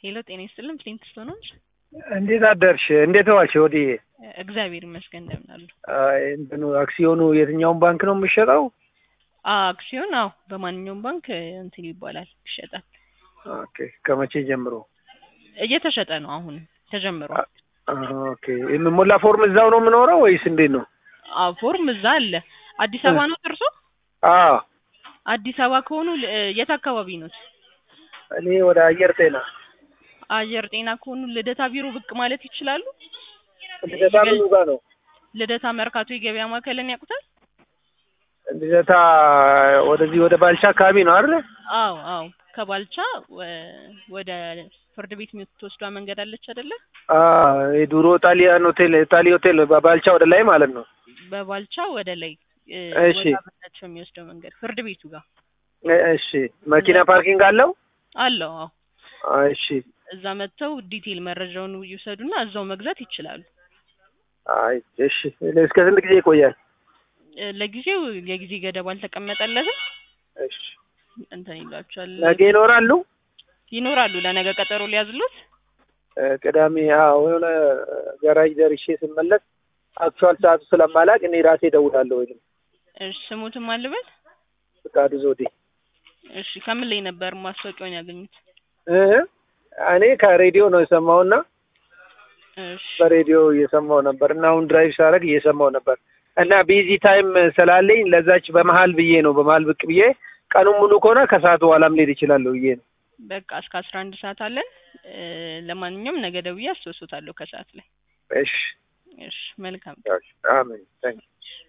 ሄሎ ጤና ይስጥልን ፍሊንትስቶን ነች። እንዴት አደርሽ? እንዴት ዋልሽ? ወዲህ እግዚአብሔር ይመስገን እንደምን አሉ? እንትኑ አክሲዮኑ የትኛውን ባንክ ነው የሚሸጠው? አክሲዮን አዎ በማንኛውም ባንክ እንትን ይባላል ይሸጣል። ኦኬ ከመቼ ጀምሮ? እየተሸጠ ነው አሁን ተጀምሯል። ኦኬ የምሞላ ፎርም እዛው ነው የምኖረው ወይስ እንዴት ነው? አዎ ፎርም እዛ አለ። አዲስ አበባ ነው እርሶ? አዎ አዲስ አበባ ከሆኑ ል- የት አካባቢ ኖት? እኔ ወደ አየር ጤና አየር ጤና ከሆኑ ልደታ ቢሮ ብቅ ማለት ይችላሉ። ልደታ ምኑ ጋር ነው? ልደታ መርካቶ የገበያ ማዕከልን ያውቁታል? ልደታ ወደዚህ ወደ ባልቻ አካባቢ ነው አይደል? አዎ አዎ ከባልቻ ወ- ወደ ፍርድ ቤት የምትወስዷ መንገድ አለች አይደለ? አዎ የድሮ ጣሊያን ሆቴል ጣሊ ሆቴል ባልቻ ወደ ላይ ማለት ነው። በባልቻ ወደ ላይ እ፣ እሺ። ወደ አበታቸው የሚወስደው መንገድ ፍርድ ቤቱ ጋር እ- እሺ መኪና ፓርኪንግ አለው? አለው። አዎ እሺ እዛ መጥተው ዲቴል መረጃውን ይውሰዱና እዛው መግዛት ይችላሉ። አይ እሺ እስከ ስንት ጊዜ ይቆያል? እ፣ ለጊዜው የጊዜ ገደብ አልተቀመጠለትም። እሺ እንትን ይሏቸዋል ነገ ይኖራሉ? ይኖራሉ። ለነገ ቀጠሮ ሊያዝሉት እ፣ ቅዳሜ አዎ የሆነ ገራጅ ደርሼ ስመለስ አክቹዋል ሰዓቱ ስለማላቅ እኔ ራሴ እደውላለሁ። ወይም እሺ ስሙትም አልበል ፍቃዱ ዘውዴ እሺ ከምን ላይ ነበር ማስታወቂያውን ያገኙት? እ እኔ ከሬዲዮ ነው የሰማውና እሺ በሬዲዮ እየሰማው ነበር እና አሁን ድራይቭ ሳደርግ እየሰማው ነበር እና ቢዚ ታይም ስላለኝ ለዛች በመሀል ብዬ ነው በመሀል ብቅ ብዬ ቀኑን ሙሉ ከሆነ ከሰዓት በኋላም ልሄድ እችላለሁ ብዬ ነው። በቃ እስከ አስራ አንድ ሰዓት አለን። እ፣ ለማንኛውም ነገ ደውዬ አስታውሶታለሁ ከሰዓት ላይ። እሺ እሺ መልካም አሜን ታንክ